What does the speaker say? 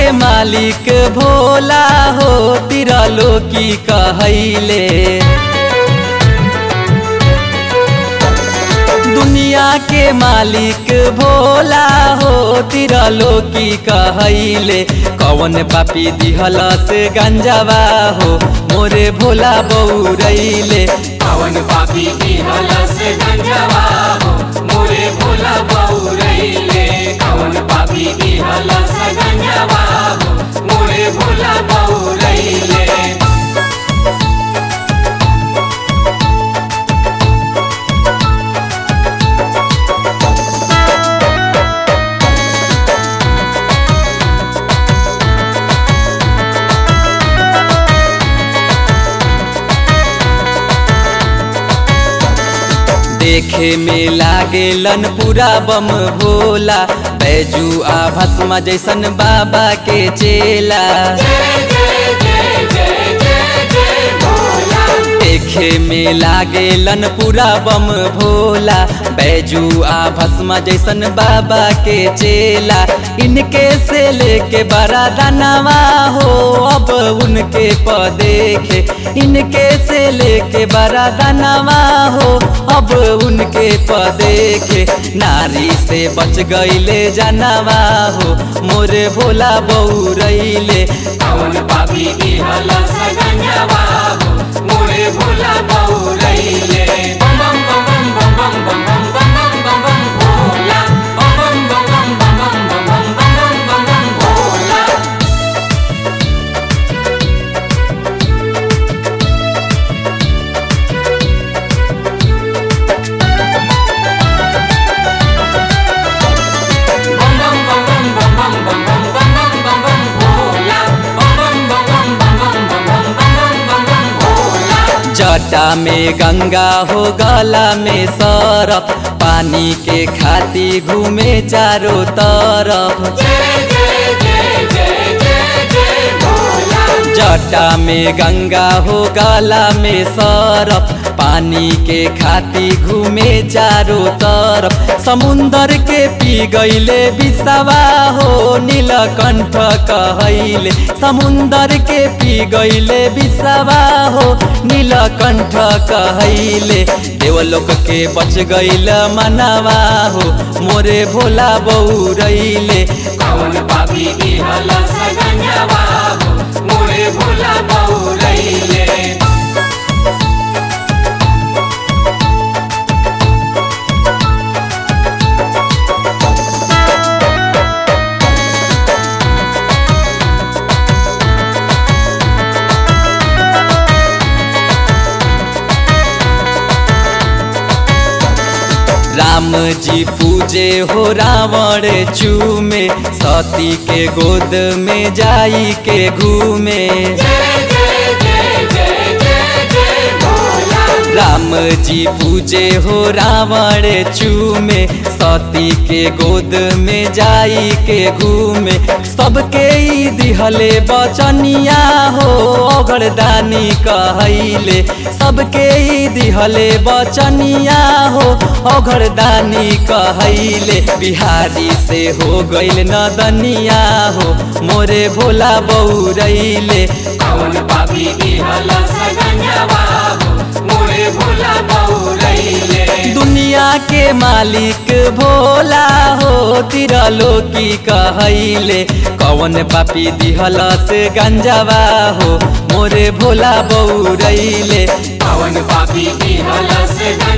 मालिक भोला हो तिरलो की कहैले दुनिया के मालिक भोला हो तिरलो की कहैले कौन पापी दिहल से गंजावा हो मोरे भोला बौरैले पवन पापी की हलस गंजवा हो मोरे भोला बउरैले कवन पापी की हलस गंजवा हो मोरे भोला बउरैले देखे में लागेलन पूरा बम भोला बैजू आ भस्मा जैसन बाबा के चेला देखे में लागेलन पूरा बम भोला बैजू आ भस्मा जैसन बाबा के चेला इनके से लेके बड़ा दानवा हो अब उनके प देखे इनके से लेके बड़ा दानवा हो अब उनके प देखे नारी से बच गईले जानवा हो मोरे भोला बउरैले कवन पापी की हलस गंजवा हो मोरे भोला बउरैले बम बम बम बम बम बम बम बम बम बम बम भोला बम बम बम बम बम बम बम बम बम बम बम भोला बम बम बम बम बम बम बम बम बम बम बम बम भोला बम बम बम बम बम बम बम बम बम बम बम भोला जटा में गंगा हो गला में सरफ पानी के खाती घूमे चारों तरफ जय जय जय जय जय जय भोला जटा में गंगा हो गला में सरफ पानी के खाती घूमे चारों तरफ समुंदर के पी गईले बिसवा हो नीलकंठ कहैले समुंदर के पी गईले बिसवा हो नीलकंठ कहैले देवलोक के बच गईल मनवा हो मोरे भोला बउरैले कौन पापी की हलस गंजवा हो मोरे भोला बउरैले राम जी पूजे हो रावण चूमे सती के गोद में जाई के घूमे जय जय जय जय जय जय भोला राम जी पूजे हो रावण चूमे सती के गोद में जाई के घूमे सबके ई दिहले बचनिया हो अगरदानी कहैले सबके ई दिहले बचनिया हो अगरदानी कहैले बिहारी से हो गईल नदनिया हो मोरे भोला बउरैले कौन पापी की हलस गंजवा हो मोरे भोला बउरैले दुनिया के मालिक भोला हो तिरलो की कहैले कौन पापी दिहल से गंजावा हो मोरे भोला बउरैले कौन पापी की हलस